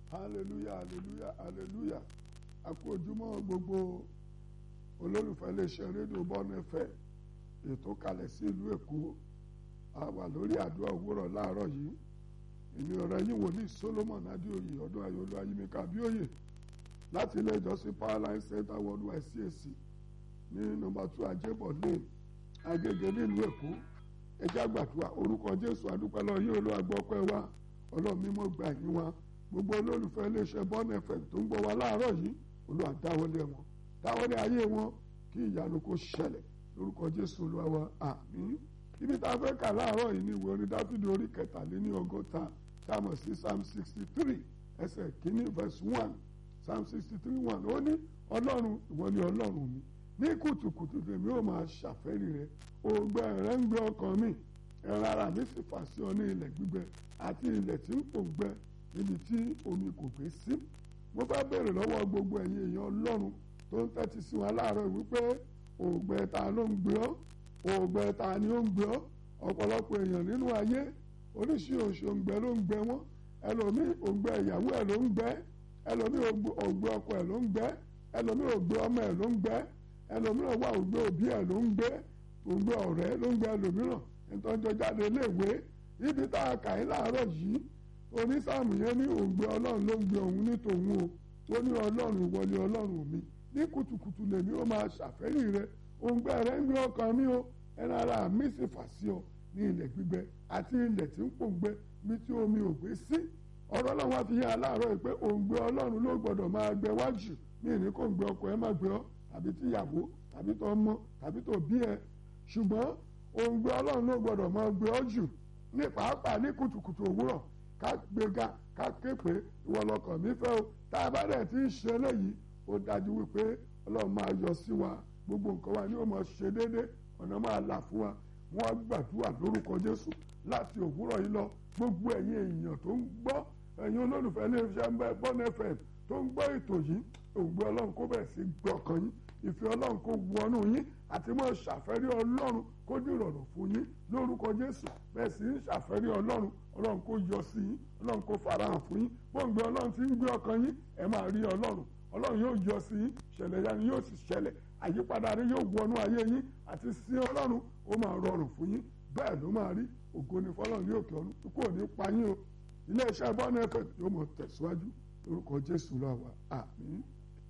hallelujah hallelujah hallelujah a kú ojúmọ́ gbogbo olólùfẹ́ iléeṣẹ́ rédíò bọ́ọ̀nù ẹ̀fẹ́ ètò kalẹ̀ sí ìlú èkó a wà lórí àdúrà òwúrọ̀ láàárọ̀ yìí èmi ọ̀rẹ́ yín wòlíì solomon adéoyè ọdún ayọ̀lú ayímíkà abíòye láti ilé ìjọsìn powerline center worldwide cac ní nọ́mbà two ajébọ̀ lane agége nílùú èkó ẹjẹ́ àgbàdua orúkọ jésù adúpẹ́ lọ yí olú agbọ́pẹ́ wa ọlọ́run mímọ́ gbà yín wa gbogbo olólùfẹ́ iléeṣẹ́ bọ́ọ̀nù fm tó ń gbọ́ wa láàárọ̀ yìí olúwa dáwọ́lé wọn dáwọ́lé ayé wọn kí ìyanu kó ṣẹlẹ̀ lórúkọ jésù olúwa wa àmín ibi tá a fẹ́ kà láàárọ̀ yìí ní ìwé orin dáfídì orí kẹtàléní ọgọ́ta tá a mọ̀ sí psalm sixty three ẹsẹ̀ kínní verse one psalm sixty three one ó ní ọlọ́run ìwọ ni ọlọ́run mi ní kùtùkùtù tèmi ó máa ṣàfẹ́rí rẹ ògbẹ rẹ ń gbé ọkàn mi ẹran ara mi sì fà sí ọ ní ilẹ̀ gbígbẹ àti ilẹ̀ tí ń pò gbẹ níbi tí omi kò gbé sí mo fẹ́ bèrè lọ́wọ́ gbogbo ẹ̀yin èèyàn ọlọ́run tó ń tẹ́tí sí wa láàárọ̀ wípé ògbẹ ta ló ń gbé ọ́ ògbẹ ta ni ó ń gbé ọ́ ọ̀pọ̀lọpọ̀ èèyàn nínú ayé oríṣiríṣi òǹgbẹ ló ń gbẹ wọ́n ẹlòmíì òǹgbẹ ìyàwó ẹ̀ ló ń gbẹ ẹlòmíì òǹgbẹ ọkọ ẹ̀ ló ń gbẹ ẹlòmíì òǹgbẹ ọmọ ẹ̀ ló ń gbẹ ẹlòmíràn wà òǹgbẹ òbí ẹ̀ ló ń gbẹ òǹgbẹ ọ̀rẹ́ ló ń gbẹ ẹlòmíràn ìtọ́jọ́ jáde léèwé ibi tá a kà í láàárọ̀ yìí onísàmù yẹn ní òǹgbẹ ọlọ́run ló ń gbé òun ní tòun o ó ní ọlọ́run ìwọlé ọlọ́run mi ní kùtùkùtù lèmi ó máa ṣàfẹ́rí rẹ òǹgbẹ rẹ ń gbé ọkàn mi o ẹran ara mi sì fà sí ọ ní ilẹ̀ gbígbẹ àti ilẹ̀ tí ń pòǹgbẹ bí tí omi ò gbé sí ọ̀rọ̀ ọlọ́run wá fi yá aláàárọ̀ yìí pé òǹgbẹ ọlọ́run ló gbọ́dọ̀ máa gbẹ wájú ní ìní kò ń gbé ọkọ ẹ má gbé ọ tàbí tíyàwó tàbí tó ọmọ tàbí tó bí ẹ ṣùgbọ́n òǹgbẹ ọlọ́run ló gbọ́dọ̀ máa gbé ọ jù ní pàápàá ní kùtùkùtù òwúrọ̀ ká gbéga ká ké pé ìwọ lọkàn mi fẹ́ o tá a bá dẹ̀ ti ń ṣe eléyìí ó dájú wípé ọlọ́run máa yọ sí wa gbogbo nǹkan wa ni ó máa ṣe déédé ọ̀nà máa là fún wa wọ́n gbàdúrà lórúkọ jésù láti òwúrọ̀ yìí lọ gbogbo ẹ̀yin èèyàn tó ń gbọ́ ẹ̀yin olólùfẹ́ iléeṣẹ́ bọ́n fm tó ń gbọ́ ètò yìí ògbé ọlọ́run kó bẹ̀rẹ̀ sí gbọ̀kàn yín ìfẹ́ ọlọ́run kó wọnú yín àti mọ́ ṣàfẹ́rí ọlọ́run kó dìrọ̀rùn fún yín lórúkọ jésù bẹ́ẹ̀ sì ń ṣàfẹ́rí ọlọ́run ọlọ́run kó yọ sí yín ọlọ́run kó farahàn fún yín bóńgbé ọlọ́run ti ń gbé ọkàn yín ẹ máa rí ọlọ́run ọlọ́run yóò yọ sí yín ṣẹlẹ̀ yanu yóò sì ṣẹlẹ̀ àyípadà rẹ yóò wọnú ayé yín àti sí ọlọ́run ó máa rọrùn fún yín bẹ́ẹ̀ ló máa rí ògo ni fọlọ́run ní òkè ọ̀run kò ní pa yín o iléeṣẹ́ bọ́ọ̀nù ẹ̀fẹ̀ yóò mọ̀ tẹ̀síwájú lórúkọ jésù lọ́wọ́ àmín.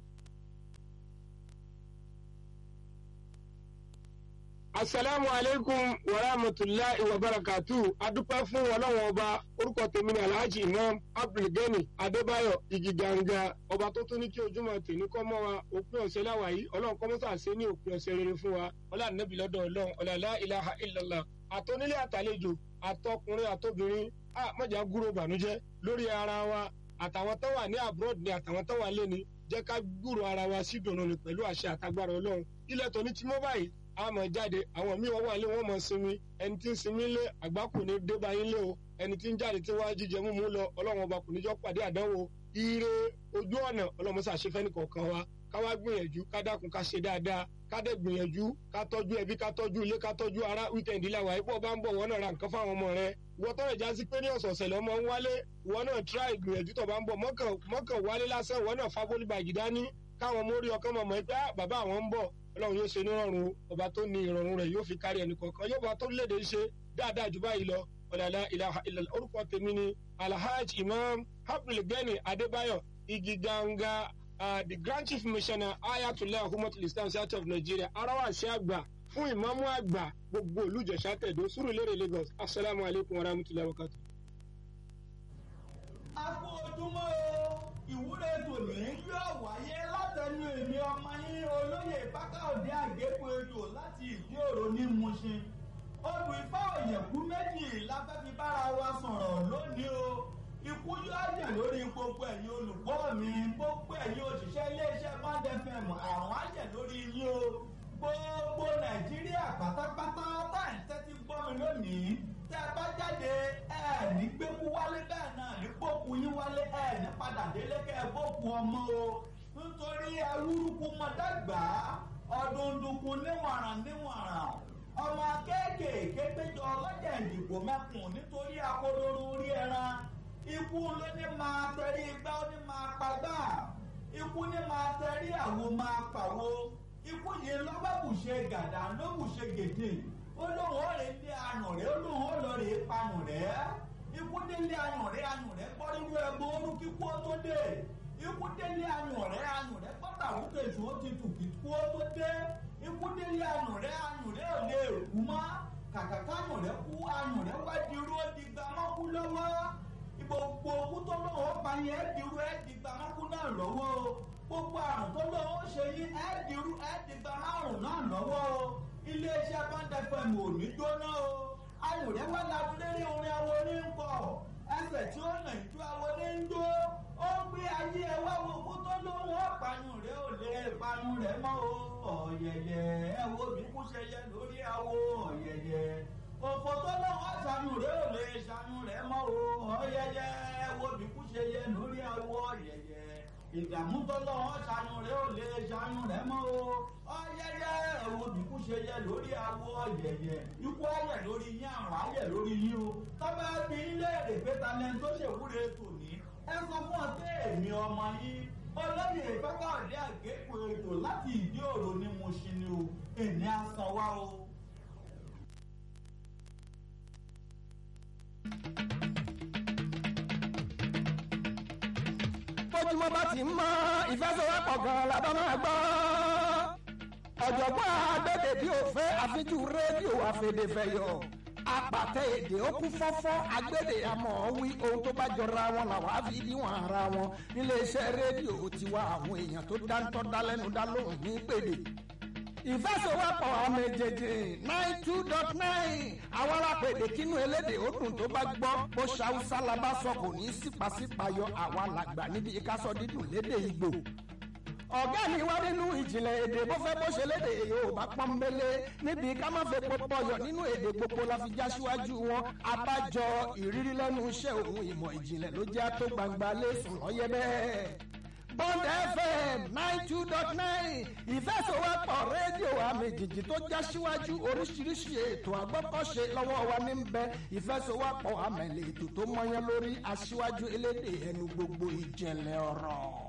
asalaamu aleykum wa rahmatulahi wa barakatu adúpẹ́ fún ọlọ́wọ́n ọba orúkọ tèmi ní alhaji imam abdulgani adébáyọ̀ igiganga ọba tó tún ní kí ojúmọ́ tèmi kọ́ mọ́ wa òpin ọ̀sẹ̀ láwa yìí ọlọ́run kọ́ mọ́sà ṣe ní òpin ọ̀sẹ̀ rere fún wa ọlá nàbì lọ́dọ̀ ọlọ́run ọ̀làlá ilaha illallah àtọ́nílé àtàlejò àtọkùnrin àtobìnrin a mọ̀jà gúrò bànújẹ́ lórí ara wa àtàwọn tó wà ní abroad ni àtàwọn tó wà lé ni jẹ́ ká gbúrò ara wa sí dùnú ni pẹ̀lú àṣẹ àtagbára ọlọ́run ilẹ̀ tó ní tí mo báyìí a mọ̀ jáde àwọn míì wọ́n wà lé wọ́n mọ̀ sinmi ẹni tí ń sinmi lé àgbákò ní débà yín lé o ẹni tí ń jáde tí wọ́n á jíjẹ múmu lọ ọlọ́run ọba kò ní jọ́ pàdé àdánwò ire ojú ọ̀nà ọlọ́run ṣàṣefẹ́ ní kọ̀ọ̀kan wa ká wá gbìyànjú ká dákun ká ṣe dáadáa ká dẹ̀ gbìyànjú ká tọ́jú ẹbí ká tọ́jú ilé ká tọ́jú ara wíkẹ̀ndì làwà ipò bá ń bọ̀ wọ́n náà ra nǹkan fáwọn ọmọ rẹ ìwọ tọrọ ìjà sí pé ní ọ̀sọ̀ọ̀sẹ̀ lọ́mọ ń wálé ìwọ náà tíráì gbìyànjú tó bá ń bọ̀ mọ́kàn wálé lásán ìwọ náà fábólì bàjì dání káwọn mórí ọkàn mọ̀ mọ́ pé bàbá àwọn ń bọ̀ ọlọ́run yóò ṣe nírọ̀rùn ọba tó ní ìrọ̀rùn rẹ̀ yóò fi kárí ẹnì kọ̀ọ̀kan yóò bá tó léde ṣe dáadáa jù báyìí lọ ọ̀làlá ilaha illallah orúkọ tèmi ni alhaji imam abdulgani adébáyọ̀ igi ganga uh, the grand chief missioner ayatollah humatul islam south of nigeria arawasi àgbà fún ìmáàmù àgbà gbogbo olùjẹsà tẹ̀dó sùrùlérè lagos asalaamu alaykum wa rahmatulahi wa barakatuh. a kú ojúmọ́ o ìwúre tòní yóò wáyé látẹnu èmi ọmọ yín olóyè bákàòdé àgékù ejò láti ìdí òro ní Mushin odù ifá òyẹ̀kú méjì la fẹ́ fi bára wa sọ̀rọ̀ lónìí o ikú yóò yẹ̀ lórí gbogbo ẹ̀yin olùgbọ́ mi gbogbo ẹ̀yin òṣìṣẹ́ iléeṣẹ́ Bond FM àrùn á yẹ̀ lórí yín o gbogbo Nàìjíríà pátápátá tá à ń tẹ́tí gbọ́ mi lónìí tẹ́ ẹ bá jáde ẹ ní gbẹ́kú wálé bẹ́ẹ̀ náà ní gbókù yín wálé ẹ ní padà délé kẹ́ ẹ gbókù ọmọ o nítorí awúrúkú mọ́dàgbà ọdún dùnkún níwọ̀nràn níwọ̀nràn ọmọ kéékèèké péjọ ọlọ́jà ìdìbò mẹ́kùn nítorí akodoro orí ẹran ikú ló ní máa tẹrí igbá ó ní máa pagbá ikú ní máa tẹrí àwo máa pàwo ikú yìí lọ́gbàbùṣe gàdá lóbùṣe gèdè ó lóun ó rè dé àyàn rẹ̀ ó lóun ó lọ rè pààyàn rẹ̀ ikú délé àyàn rẹ̀ àyàn rẹ̀ gbọ́ nínú ẹgbẹ́ orú kíkú ó tó dé ikú délé àyàn rẹ̀ àyàn rẹ̀ gbọ́dọ̀ àwọn kejì ó ti tù kíkú ó tó dé ikú délé àyàn rẹ̀ àyàn rẹ̀ ò lè kú mọ́ kàkà káyàn rẹ̀ kú àyàn rẹ̀ wá di irú ó di gbàmọ́kú lọ́wọ́ gbogbo owó tó lọ́wọ́ ó pa yẹn ẹ́ dirú ẹ́ di gbàmọ́kú náà lọ́wọ́ o gbogbo àrùn tó lọ́wọ́ ó ṣe yín ẹ́ dirú ẹ́ di gbàmọ́rùn náà lọ́wọ́ o iléeṣẹ́ báńdẹ́fẹ̀mù ò ní jóná o ayò rẹ̀ wá lábúlérí orin awo ní ń kọ ẹsẹ̀ tí ó nà ìjọ awo ní ń jó ó ń gbé ayé ẹ wá wo owó tó lọ́wọ́ ọ̀pàyùn rẹ̀ ò lè panu rẹ̀ mọ́ o ọ̀yẹ̀yẹ̀ ẹ wo bí kú ṣe yẹ lórí awo ọ̀yẹ̀yẹ̀ òfò tó lọ́wọ́ ṣàánú rẹ̀ ò lè ṣàánú rẹ̀ mọ́ o ọ̀yẹ̀yẹ̀ ẹ wo bí kú ṣe yẹ lórí awo ọ̀yẹ̀yẹ̀ ìdààmú tó lọ́wọ́ ṣàánú rẹ̀ ò lè ṣàánú rẹ̀ mọ́ o ọ̀yẹ̀yẹ̀ ẹ wo bí kú ṣe yẹ lórí awo ọ̀yẹ̀yẹ̀ ikú ayẹ̀ lórí yín àrùn ayẹ̀ lórí yín o tọ́ba bí ilé èrè pété lẹ́nu tó ṣèwúre tòní ẹ sọ fún ọ pé èmi ọmọ yín olóyè ìfẹ́kọ̀ọ́dé àgékù ètò láti ìdí òro ni mo ṣe ni o èmi á san wá o. bójúmọ́ bá ti mọ́ ìfẹsẹ̀wọ́pọ̀ gan la bá máa gbọ́. ọ̀jọ̀gbọ́n agbẹ́dẹ̀ bí òfé àfijú rédíò àfẹ̀dẹ̀fẹ̀yọ̀ apàtẹ èdè ó kú fọ́fọ́ agbẹ́dẹ̀ àmọ́ wí ohun tó bá jọra wọn làwọn á fi díwọ̀n ara wọn níléeṣẹ́ rédíò tiwa àwọn èèyàn tó dáńtọ́ dálẹ́nu dá lóhùn ní pèdè ìfẹsẹ̀wọ́pọ̀ àmì jẹjẹ nine two dot nine àwọn alápèdè kínú elédè ó dùn tó bá gbọ́ bó ṣàwùsá la bá sọ kò ní sípàsípàyọ àwa làgbà níbi ìkásọ dídùn lédè ìgbò ọ̀gá mi wá nínú ìjìnlẹ̀ èdè bó fẹ́ bó ṣe lédè yorùbá pọ́nbélé níbi ká má fẹ́ pọpọyọ nínú èdè gbogbo la fi já síwájú wọn abájọ ìrírí lẹ́nu iṣẹ́ òun ìmọ̀ ìjìnlẹ̀ ló jẹ́ tó gbangba lẹ́sùn lọ́yẹ́ bẹ́ẹ̀. Bond FM nine two dot nine ìfẹsọ̀wọ́pọ̀ rédíò àmì jìjì tó já síwájú oríṣiríṣi ètò àgbọ́kọ̀ṣe lọ́wọ́ wa ní bẹ ìfẹsọ̀wọ́pọ̀ àmì ètò tó mọyán lórí aṣíwájú elédè ẹnu gbogbo ìjẹ̀lẹ̀ ọ̀rọ̀.